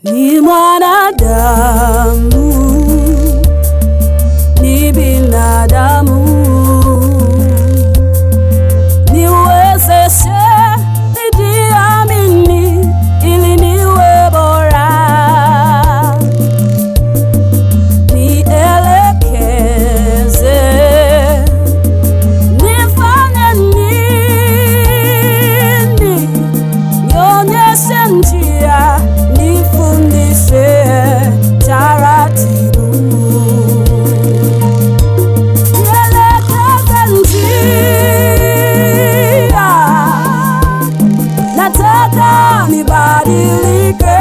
ni mwanadamu, ni binadamu, niwezeshe nijiamini ili niwe bora, nielekeze nifanye nini, nionyeshe njia, nifundishe taratibu, nielekeze njia, nataka nibadilike,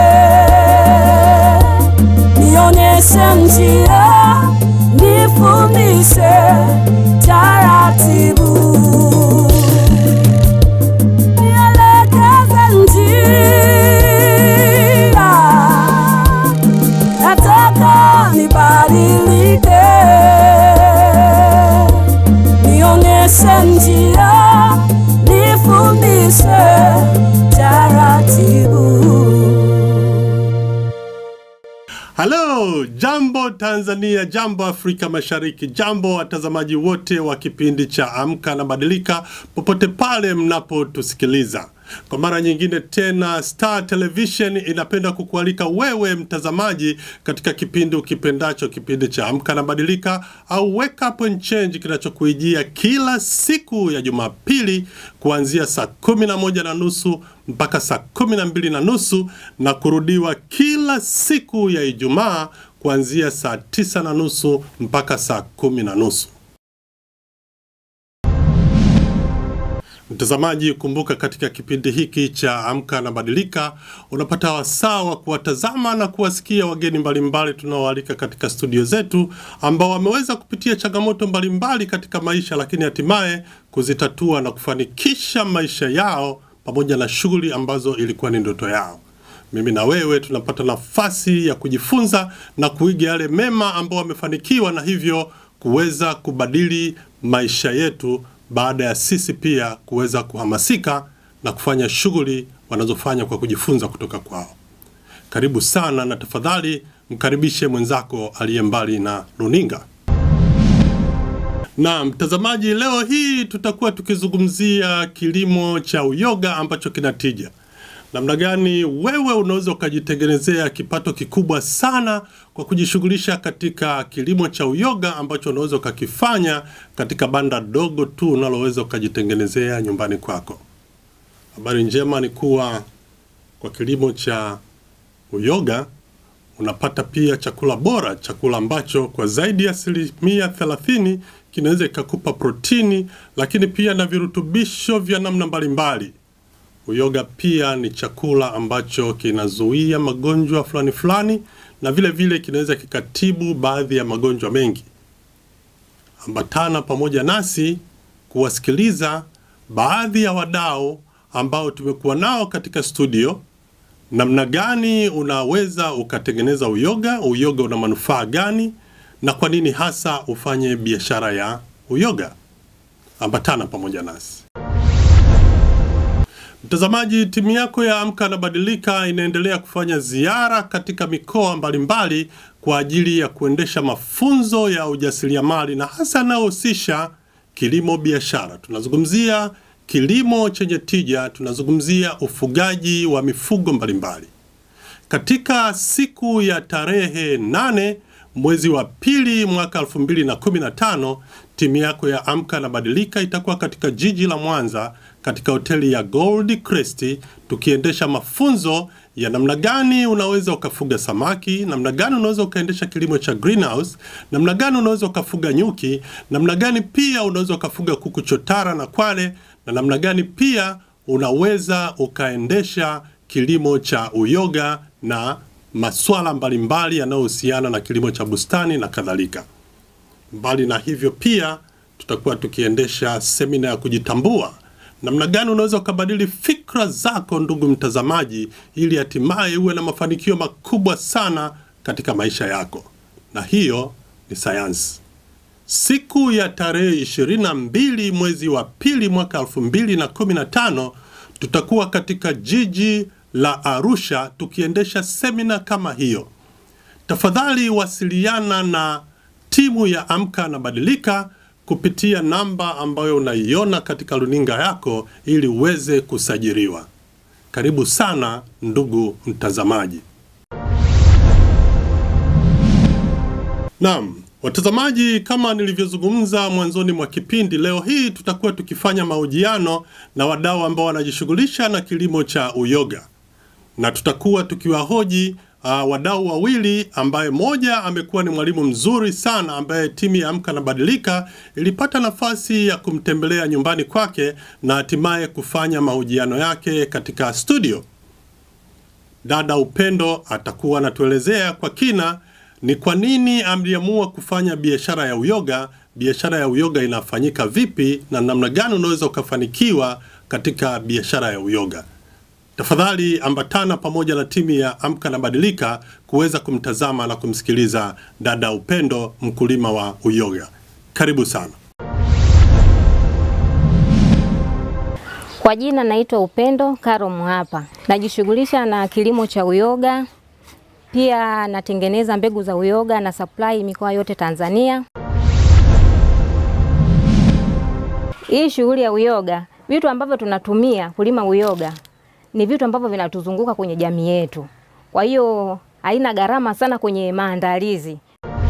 nionyeshe njia, nifundishe taratibu, nielekeze njia, nataka nibadilike, nionyeshe njia, nifundishe taratibu. Halo, jambo Tanzania, jambo Afrika Mashariki, jambo watazamaji wote wa kipindi cha Amka na Badilika popote pale mnapotusikiliza. Kwa mara nyingine tena, Star Television inapenda kukualika wewe mtazamaji katika kipindi ukipendacho, kipindi cha Amka na Badilika au Wake Up and Change kinachokuijia kila siku ya Jumapili kuanzia saa kumi na moja na nusu mpaka saa kumi na mbili na nusu na kurudiwa kila siku ya Ijumaa kuanzia saa tisa na nusu mpaka saa kumi na nusu. Mtazamaji, kumbuka katika kipindi hiki cha Amka na Badilika unapata wasaa wa kuwatazama na kuwasikia wageni mbalimbali tunaoalika katika studio zetu ambao wameweza kupitia changamoto mbalimbali katika maisha, lakini hatimaye kuzitatua na kufanikisha maisha yao pamoja na shughuli ambazo ilikuwa ni ndoto yao. Mimi na wewe tunapata nafasi ya kujifunza na kuiga yale mema ambao wamefanikiwa na hivyo kuweza kubadili maisha yetu baada ya sisi pia kuweza kuhamasika na kufanya shughuli wanazofanya kwa kujifunza kutoka kwao. Karibu sana na tafadhali mkaribishe mwenzako aliye mbali na runinga. Na mtazamaji, leo hii tutakuwa tukizungumzia kilimo cha uyoga ambacho kina tija. Namna gani wewe unaweza ukajitengenezea kipato kikubwa sana kwa kujishughulisha katika kilimo cha uyoga ambacho unaweza ukakifanya katika banda dogo tu unaloweza ukajitengenezea nyumbani kwako. Habari njema ni kuwa kwa kilimo cha uyoga unapata pia chakula bora, chakula ambacho kwa zaidi ya asilimia thelathini kinaweza ikakupa protini, lakini pia na virutubisho vya namna mbalimbali. Uyoga pia ni chakula ambacho kinazuia magonjwa fulani fulani, na vile vile kinaweza kikatibu baadhi ya magonjwa mengi. Ambatana pamoja nasi kuwasikiliza baadhi ya wadau ambao tumekuwa nao katika studio namna gani unaweza ukatengeneza uyoga, uyoga una manufaa gani, na kwa nini hasa ufanye biashara ya uyoga. Ambatana pamoja nasi. Mtazamaji, timu yako ya Amka na Badilika inaendelea kufanya ziara katika mikoa mbalimbali kwa ajili ya kuendesha mafunzo ya ujasiriamali na hasa yanayohusisha kilimo biashara. Tunazungumzia kilimo chenye tija, tunazungumzia ufugaji wa mifugo mbalimbali. Katika siku ya tarehe nane mwezi wa pili mwaka 2015 timu yako ya Amka na Badilika itakuwa katika jiji la Mwanza katika hoteli ya Gold Crest tukiendesha mafunzo ya namna gani unaweza ukafuga samaki, namna gani unaweza ukaendesha kilimo cha greenhouse, namna gani unaweza ukafuga nyuki, namna gani pia unaweza ukafuga kuku chotara na kwale, na namna gani pia unaweza ukaendesha kilimo cha uyoga na masuala mbalimbali yanayohusiana na kilimo cha bustani na kadhalika. Mbali na hivyo, pia tutakuwa tukiendesha semina ya kujitambua, namna gani unaweza ukabadili fikra zako, ndugu mtazamaji, ili hatimaye uwe na mafanikio makubwa sana katika maisha yako, na hiyo ni sayansi. Siku ya tarehe 22 mwezi wa pili mwaka 2015 tutakuwa katika jiji la Arusha tukiendesha semina kama hiyo. Tafadhali wasiliana na timu ya Amka na Badilika kupitia namba ambayo unaiona katika runinga yako ili uweze kusajiliwa. Karibu sana ndugu mtazamaji. Naam, watazamaji, kama nilivyozungumza mwanzoni mwa kipindi, leo hii tutakuwa tukifanya mahojiano na wadau ambao wanajishughulisha na kilimo cha uyoga, na tutakuwa tukiwahoji uh, wadau wawili, ambaye mmoja amekuwa ni mwalimu mzuri sana, ambaye timu ya Amka na Badilika ilipata nafasi ya kumtembelea nyumbani kwake na hatimaye kufanya mahojiano yake katika studio. Dada Upendo atakuwa anatuelezea kwa kina ni kwa nini ameamua kufanya biashara ya uyoga, biashara ya uyoga inafanyika vipi, na namna gani unaweza ukafanikiwa katika biashara ya uyoga. Tafadhali ambatana pamoja na timu ya Amka na Badilika kuweza kumtazama na kumsikiliza dada Upendo, mkulima wa uyoga. Karibu sana. Kwa jina naitwa Upendo Karo Mhapa. Najishughulisha na kilimo cha uyoga, pia natengeneza mbegu za uyoga na supply mikoa yote Tanzania. Hii shughuli ya uyoga, vitu ambavyo tunatumia kulima uyoga ni vitu ambavyo vinatuzunguka kwenye jamii yetu, kwa hiyo haina gharama sana kwenye maandalizi.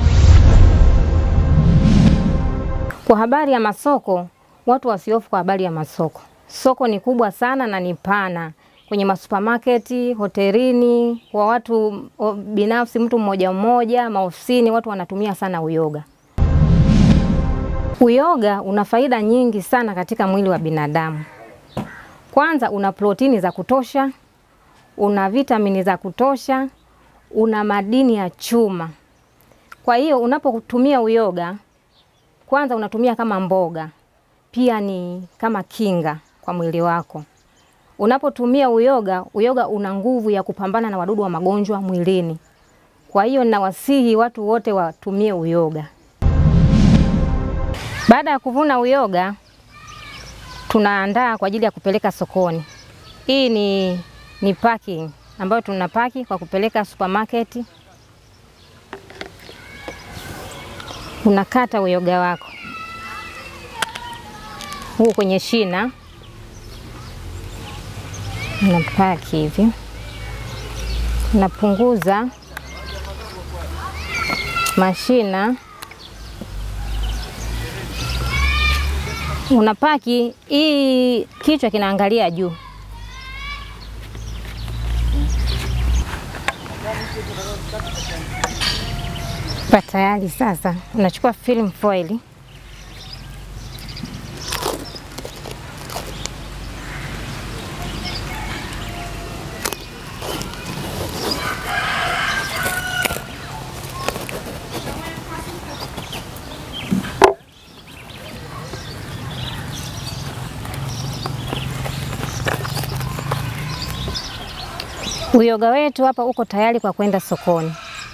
Kwa habari ya masoko, watu wasiofu kwa habari ya masoko. Soko ni kubwa sana na ni pana kwenye masupermarket, hotelini, kwa watu o, binafsi, mtu mmoja mmoja, maofisini, watu wanatumia sana uyoga. Uyoga una faida nyingi sana katika mwili wa binadamu. Kwanza una protini za kutosha, una vitamini za kutosha, una madini ya chuma. Kwa hiyo unapotumia uyoga, kwanza unatumia kama mboga, pia ni kama kinga kwa mwili wako. Unapotumia uyoga, uyoga una nguvu ya kupambana na wadudu wa magonjwa mwilini. Kwa hiyo ninawasihi watu wote watumie uyoga. Baada ya kuvuna uyoga, tunaandaa kwa ajili ya kupeleka sokoni. Hii ni, ni packing ambayo tunapaki kwa kupeleka supermarket. Unakata uyoga wako huu kwenye shina, unapaki hivi, unapunguza mashina unapaki hii, kichwa kinaangalia juu. Pa tayari sasa, unachukua film foil Uyoga wetu hapa uko tayari kwa kwenda sokoni.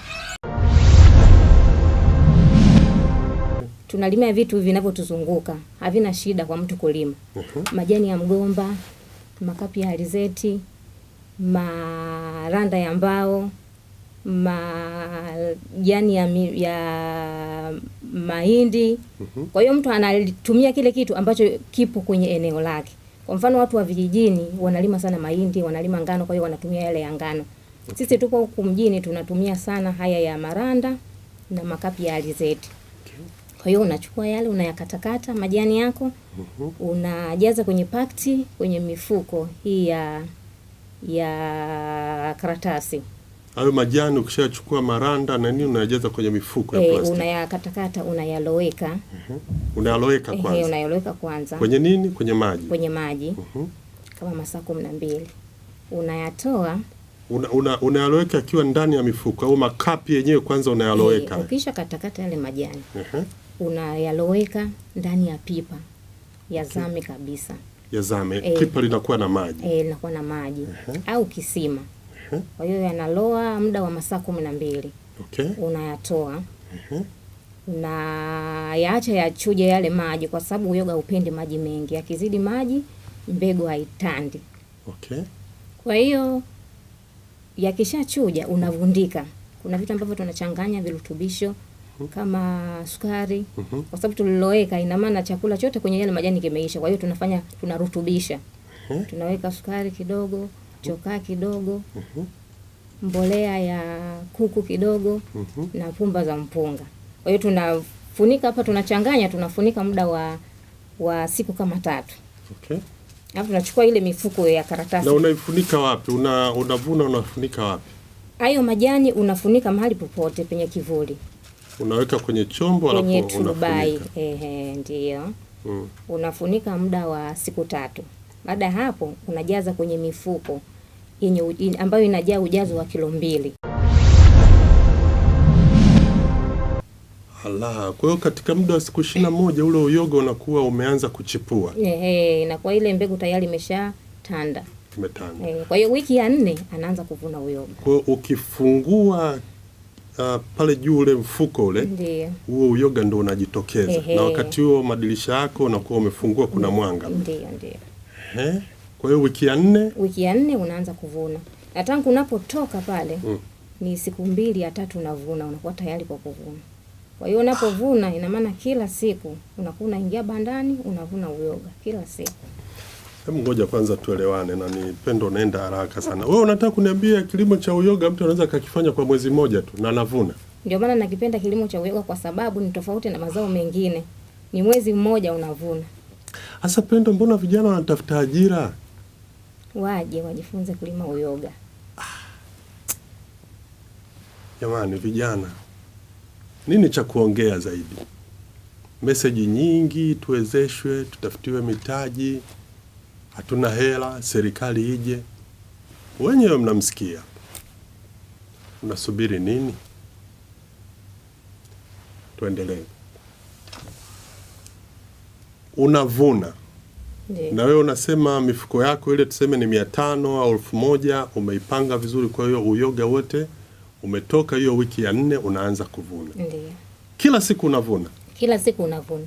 Tunalima vitu vinavyotuzunguka, havina shida kwa mtu kulima. Majani ya mgomba, makapi ya alizeti, maranda ya mbao, majani ya, mi- ya mahindi. Kwa hiyo mtu anatumia kile kitu ambacho kipo kwenye eneo lake. Kwa mfano watu wa vijijini wanalima sana mahindi, wanalima ngano, kwa hiyo wanatumia yale ya ngano. Sisi tupo huku mjini tunatumia sana haya ya maranda na makapi ya alizeti. Kwa hiyo unachukua yale unayakatakata majani yako, unajaza kwenye pakti, kwenye mifuko hii ya ya karatasi. Hayo majani ukishachukua maranda na nini unajaza kwenye mifuko ya E, plastiki. unayakatakata unayaloweka, Unayaloweka ehe, kwanza. unayaloweka kwanza Kwenye nini? Kwenye maji. kwenye maji kama masaa kumi na mbili unayatoa Una, una, unayaloweka akiwa ndani ya mifuko au makapi yenyewe kwanza unayaloweka. Eh, ukisha katakata yale majani Ehe. unayaloweka ndani ya pipa yazame kabisa, Yazame. Eh. Pipa linakuwa na maji. eh, linakuwa na maji au kisima. Kwa hiyo yanaloa muda wa masaa kumi na mbili Okay. unayatoa unayaacha yachuje yale maji, kwa sababu uyoga upendi maji mengi. Akizidi maji mbegu haitandi. Okay. Kwa hiyo yakishachuja unavundika. Kuna vitu ambavyo tunachanganya virutubisho kama sukari, kwa sababu tuliloweka, ina maana chakula chote kwenye yale majani kimeisha. Kwa hiyo tunafanya tunarutubisha, tunaweka sukari kidogo, chokaa kidogo, mbolea ya kuku kidogo na pumba za mpunga. Kwa hiyo tunafunika hapa, tunachanganya, tunafunika muda wa wa siku kama tatu, Okay. alafu tunachukua ile mifuko ya karatasi Na unaifunika wapi? Una unavuna unafunika wapi? hayo majani unafunika mahali popote penye kivuli, Unaweka kwenye chombo kwenye alafu turubai. unafunika. Ehe, ndio Mm. unafunika muda wa siku tatu. Baada ya hapo unajaza kwenye mifuko yenye u- in- ambayo inajaa ujazo wa kilo mbili. Ala, kwa hiyo katika muda wa siku ishirini na moja ule uyoga unakuwa umeanza kuchipua, Ehe, inakuwa ile mbegu tayari imesha tanda. imetanda. Ehe, kwa hiyo wiki ya nne anaanza kuvuna uyoga. Kwa hiyo ukifungua uh, pale juu ule mfuko ule Ndio, huo uyoga ndo unajitokeza, Ehe. na wakati huo madirisha yako unakuwa umefungua, kuna mwanga. ndio, ndio. Ehe. Kwa hiyo wiki ya nne Wiki ya nne unaanza kuvuna, na tangu unapotoka pale Mm. ni siku mbili ya tatu unavuna, unakuwa tayari kwa kuvuna. Kwa hiyo unapovuna, ina maana kila siku unakuwa unaingia bandani unavuna uyoga kila siku. Hebu ngoja kwanza tuelewane, na ni pendo unaenda haraka sana. Wewe unataka kuniambia kilimo cha uyoga mtu anaweza akakifanya kwa mwezi mmoja tu na anavuna? Ndio maana nakipenda kilimo cha uyoga kwa sababu ni tofauti na mazao mengine, ni mwezi mmoja unavuna. Hasa Pendo, mbona vijana wanatafuta ajira? Waje wajifunze kulima uyoga. Jamani vijana, nini cha kuongea zaidi? Meseji nyingi, tuwezeshwe, tutafutiwe mitaji, hatuna hela, serikali ije. Wenyewe mnamsikia, unasubiri nini? Tuendelee. Unavuna Ndio. na wewe unasema mifuko yako ile tuseme ni mia tano au elfu moja umeipanga vizuri. Kwa hiyo uyoga wote umetoka, hiyo wiki ya nne unaanza kuvuna. Ndio. Kila siku unavuna. Kila siku unavuna.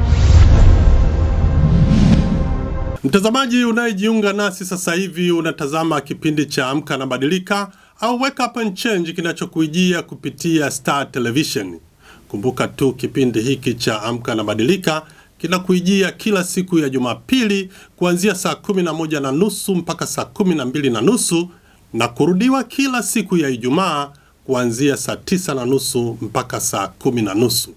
Mtazamaji unayejiunga nasi sasa hivi, unatazama kipindi cha Amka na Badilika au Wake Up and Change kinachokuijia kupitia Star Television. Kumbuka tu kipindi hiki cha Amka na Badilika kinakuijia kila siku ya Jumapili kuanzia saa kumi na moja na nusu mpaka saa kumi na mbili na nusu na kurudiwa kila siku ya Ijumaa kuanzia saa tisa na nusu mpaka saa kumi na nusu.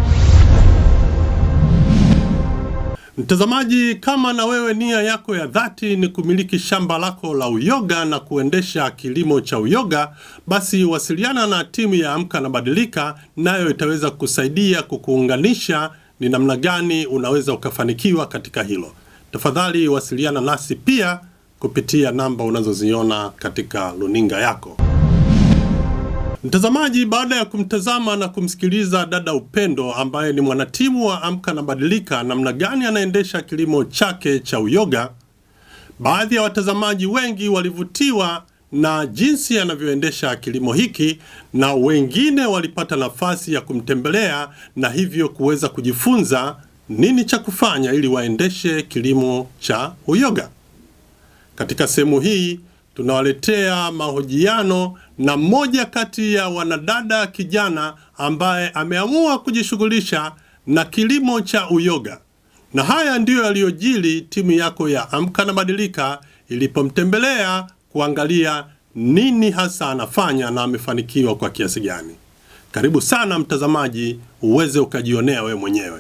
Mtazamaji, kama na wewe nia yako ya dhati ni kumiliki shamba lako la uyoga na kuendesha kilimo cha uyoga, basi wasiliana na timu ya Amka na Badilika, nayo itaweza kusaidia kukuunganisha ni namna gani unaweza ukafanikiwa katika hilo. Tafadhali wasiliana nasi pia kupitia namba unazoziona katika luninga yako. Mtazamaji, baada ya kumtazama na kumsikiliza dada Upendo ambaye ni mwanatimu wa Amka na Badilika, namna gani anaendesha kilimo chake cha uyoga, baadhi ya watazamaji wengi walivutiwa na jinsi anavyoendesha kilimo hiki, na wengine walipata nafasi ya kumtembelea na hivyo kuweza kujifunza nini cha kufanya ili waendeshe kilimo cha uyoga. Katika sehemu hii tunawaletea mahojiano na mmoja kati ya wanadada kijana ambaye ameamua kujishughulisha na kilimo cha uyoga, na haya ndiyo yaliyojili timu yako ya Amka na Badilika ilipomtembelea kuangalia nini hasa anafanya na amefanikiwa kwa kiasi gani. Karibu sana mtazamaji, uweze ukajionea wewe mwenyewe.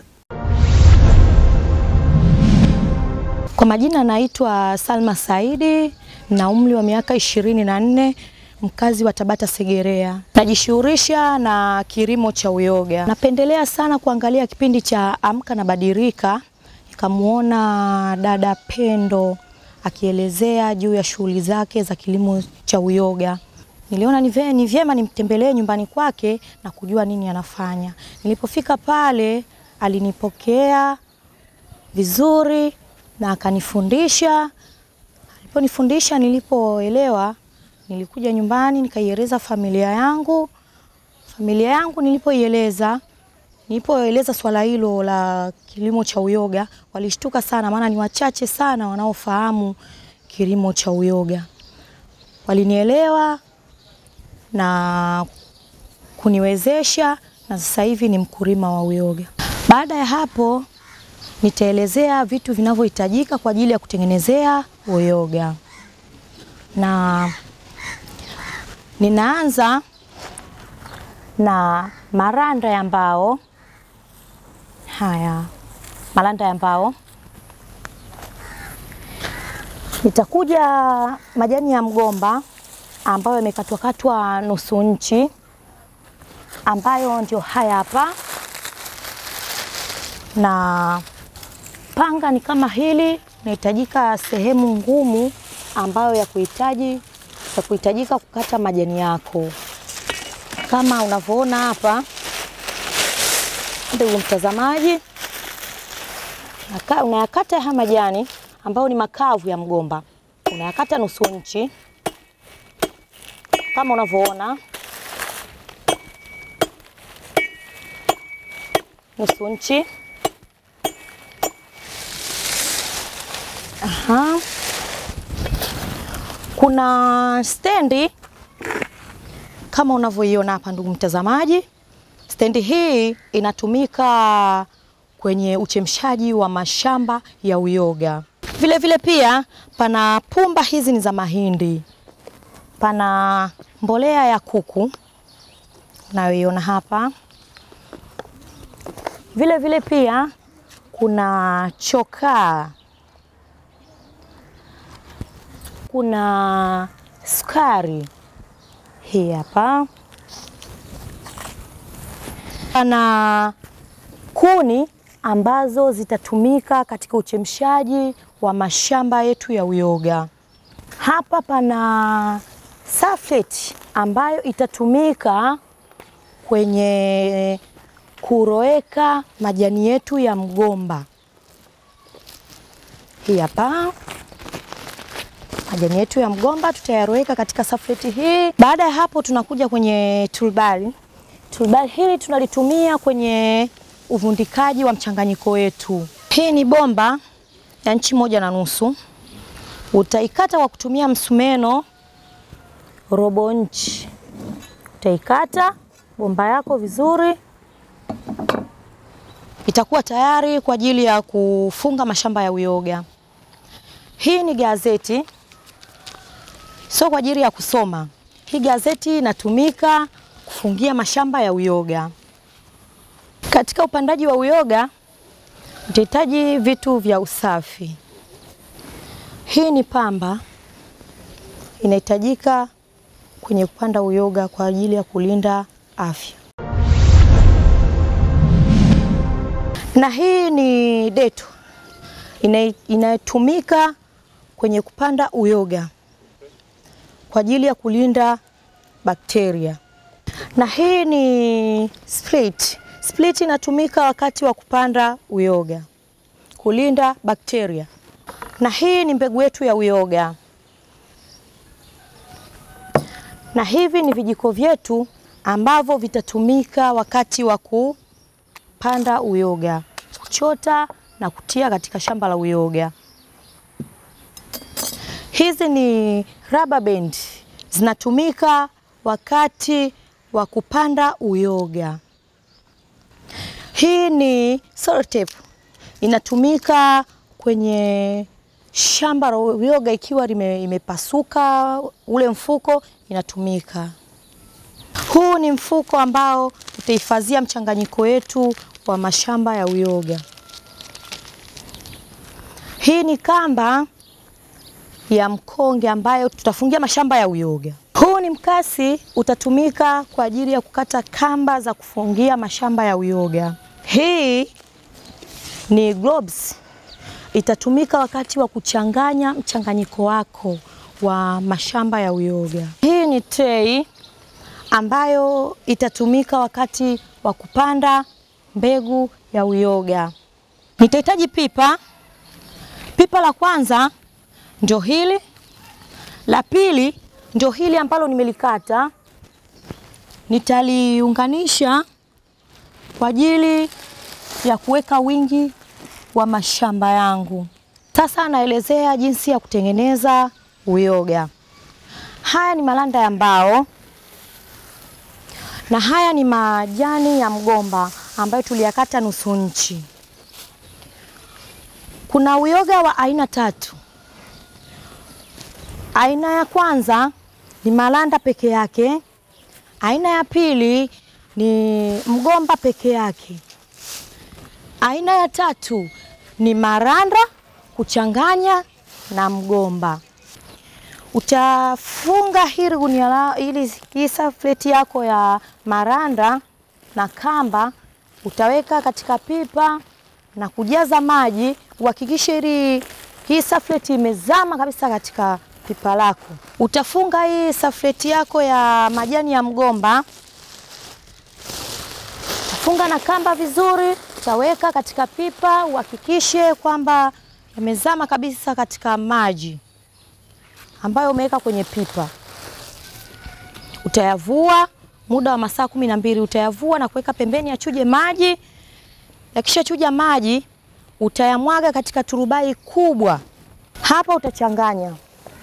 Kwa majina naitwa Salma Saidi na umri wa miaka ishirini na nne mkazi wa Tabata Segerea. Najishughulisha na kilimo cha uyoga. Napendelea sana kuangalia kipindi cha Amka na Badilika, nikamwona dada Pendo akielezea juu ya shughuli zake za kilimo cha uyoga. Niliona ni vye- ni vyema nimtembelee nyumbani kwake na kujua nini anafanya. Nilipofika pale alinipokea vizuri na akanifundisha. Aliponifundisha, nilipoelewa, nilikuja nyumbani nikaieleza familia yangu. Familia yangu nilipoieleza, nilipoeleza swala hilo la kilimo cha uyoga, walishtuka sana, maana ni wachache sana wanaofahamu kilimo cha uyoga. Walinielewa, na kuniwezesha na sasa hivi ni mkulima wa uyoga. Baada ya hapo nitaelezea vitu vinavyohitajika kwa ajili ya kutengenezea uyoga, na ninaanza na maranda ya mbao. Haya, maranda ya mbao. Nitakuja majani ya mgomba ambayo yamekatwakatwa nusu nchi, ambayo ndio haya hapa, na panga ni kama hili. Inahitajika sehemu ngumu ambayo ya kuhitaji ya kuhitajika kukata majani yako kama unavyoona hapa, ndugu mtazamaji, Naka- unayakata haya majani ambayo ni makavu ya mgomba, unayakata nusu nchi kama unavyoona, nusu nchi. Aha. Kuna stendi kama unavyoiona hapa ndugu mtazamaji, stendi hii inatumika kwenye uchemshaji wa mashamba ya uyoga. Vile vile pia pana pumba hizi ni za mahindi, pana mbolea ya kuku unayoiona hapa. Vile vile pia kuna chokaa, kuna sukari hii hapa, pana kuni ambazo zitatumika katika uchemshaji wa mashamba yetu ya uyoga. Hapa pana safleti ambayo itatumika kwenye kuroweka majani yetu ya mgomba. Hii hapa majani yetu ya mgomba tutayaroweka katika safleti hii. Baada ya hapo, tunakuja kwenye tulbari. Tulbari hili tunalitumia kwenye uvundikaji wa mchanganyiko wetu. Hii ni bomba ya nchi moja na nusu, utaikata kwa kutumia msumeno robo nchi. Utaikata bomba yako vizuri, itakuwa tayari kwa ajili ya kufunga mashamba ya uyoga. Hii ni gazeti, sio kwa ajili ya kusoma. Hii gazeti inatumika kufungia mashamba ya uyoga. Katika upandaji wa uyoga utahitaji vitu vya usafi. Hii ni pamba inahitajika kwenye kupanda uyoga kwa ajili ya kulinda afya, na hii ni deto ina- inayotumika kwenye kupanda uyoga kwa ajili ya kulinda bakteria, na hii ni split. Split inatumika wakati wa kupanda uyoga kulinda bakteria, na hii ni mbegu yetu ya uyoga, na hivi ni vijiko vyetu ambavyo vitatumika wakati wa kupanda uyoga, kuchota na kutia katika shamba la uyoga. Hizi ni rubber band zinatumika wakati wa kupanda uyoga. Hii ni sellotape inatumika kwenye shamba la uyoga ikiwa lime- imepasuka ule mfuko inatumika. Huu ni mfuko ambao utahifadhia mchanganyiko wetu wa mashamba ya uyoga. Hii ni kamba ya mkonge ambayo tutafungia mashamba ya uyoga. Huu ni mkasi utatumika kwa ajili ya kukata kamba za kufungia mashamba ya uyoga. Hii ni gloves itatumika wakati wa kuchanganya mchanganyiko wako wa mashamba ya uyoga. Hii ni tray ambayo itatumika wakati wa kupanda mbegu ya uyoga. Nitahitaji pipa. Pipa la kwanza ndio hili, la pili ndio hili ambalo nimelikata, nitaliunganisha kwa ajili ya kuweka wingi wa mashamba yangu. Sasa naelezea jinsi ya kutengeneza uyoga. Haya ni malanda ya mbao na haya ni majani ya mgomba ambayo tuliyakata nusu nchi. Kuna uyoga wa aina tatu. Aina ya kwanza ni malanda peke yake, aina ya pili ni mgomba peke yake, aina ya tatu ni maranda kuchanganya na mgomba. Utafunga hili gunia la ili hii safleti yako ya maranda na kamba, utaweka katika pipa na kujaza maji. Uhakikishe ili hii safleti imezama kabisa katika pipa lako. Utafunga hii safleti yako ya majani ya mgomba, utafunga na kamba vizuri, utaweka katika pipa, uhakikishe kwamba yamezama kabisa katika maji ambayo umeweka kwenye pipa. Utayavua muda wa masaa kumi na mbili utayavua na kuweka pembeni yachuje maji. Yakishachuja maji, utayamwaga katika turubai kubwa. Hapa utachanganya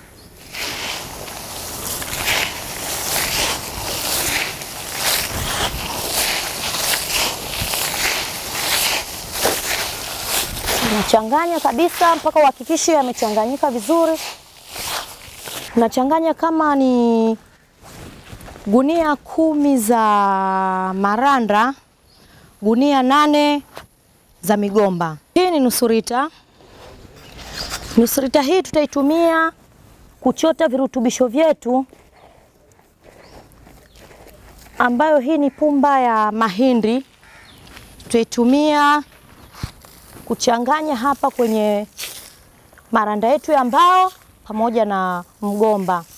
unachanganya kabisa mpaka uhakikishe yamechanganyika vizuri. Unachanganya kama ni gunia kumi za maranda, gunia nane za migomba. Hii ni nusu lita. Nusu lita hii tutaitumia kuchota virutubisho vyetu, ambayo hii ni pumba ya mahindi, tutaitumia kuchanganya hapa kwenye maranda yetu ya mbao pamoja na mgomba.